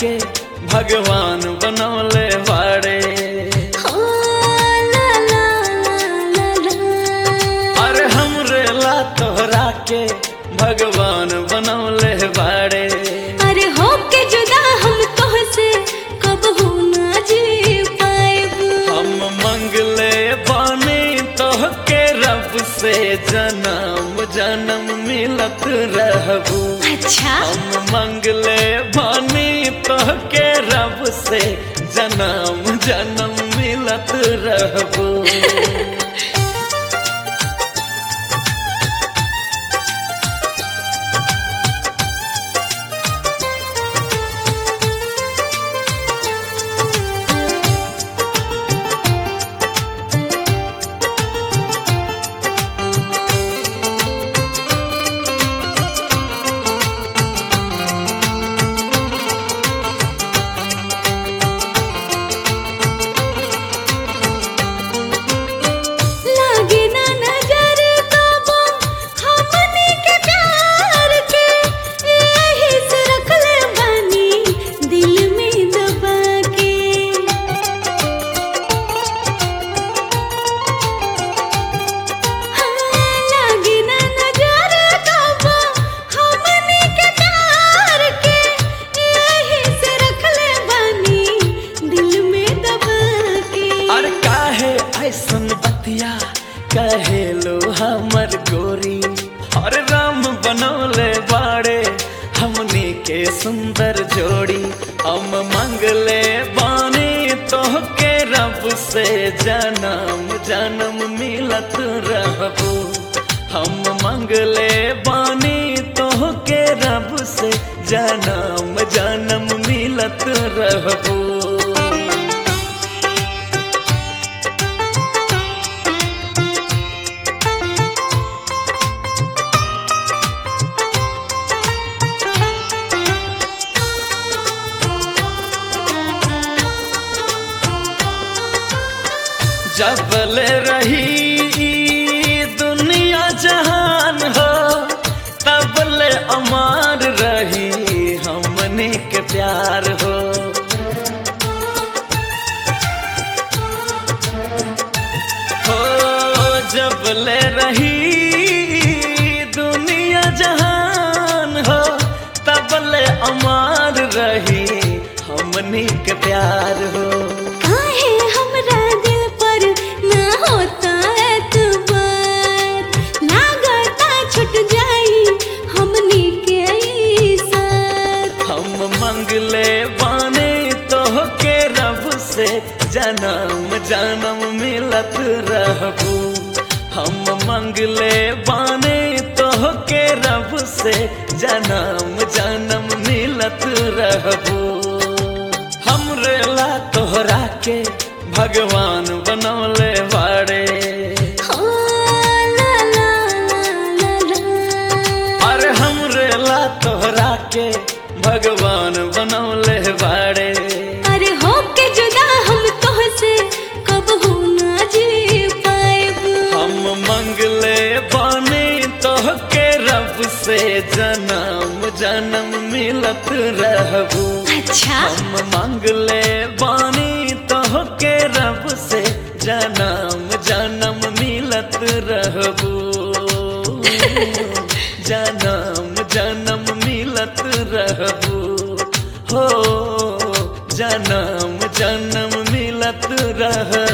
के भगवान बनौले बाड़े हो ला ला ला ला ला अरे हमरे ला तोहरा के भगवान बनौले बाड़े अरे हो के जुदा हम तोहसे कब हो ना जी पाएब हम मंगले बानी तोहके रब से जन्म जन्म मिलत रहबू अच्छा हम मंगले बानी तोहके रब से जन्म जन्म मिलत रहबू लागे ना नजर कबो हमनी के प्यार के यही से रखले बानी दिल में दबा के हाँ, लागे ना नजर कबो हमनी के प्यार के यही से रखले बानी दिल में दबा के अरे काहे ऐसन बतिया कहे लो हमर गोरी अरे राम बनौले बाड़े हमनी के सुंदर जोड़ी हम मंगले बानी तोहके रब से जन्म जन्म मिलत रहबू हम मंगले बानी तोहके रब से जन्म जन्म मिलत रहबू जबल रही ई दुनिया जहान हो तबल अमार रही हमने के प्यार हो हो जबल रही ई दुनिया जहान हो तबल अमार रही हमने के प्यार हो काहे हमरा दिल पर ना होता एतबार लागता छूट जाई हमनी के ई साथ हम मंगले बाने तोहके रब से जन्म जन्म मिलत रहबू हम मंगले बाने तोहके रब से जन्म जन्म मिलत रहबू हमरे ला तोहरा के भगवान बनौले बाड़े हो ला ला ला ला ला अरे हमरे ला तोहरा के भगवान बनौले बाड़े अरे हो के जुदा हम तोहसे कब हो ना जी पाएब हम मंगले बानी तोहके रब से जन्म जन्म मिलत रहबू अच्छा हम मंगले बानी तोहके रब से जन्म जन्म मिलत रहबू जन्म जन्म मिलत रहबू हो जन्म जन्म मिलत रहबू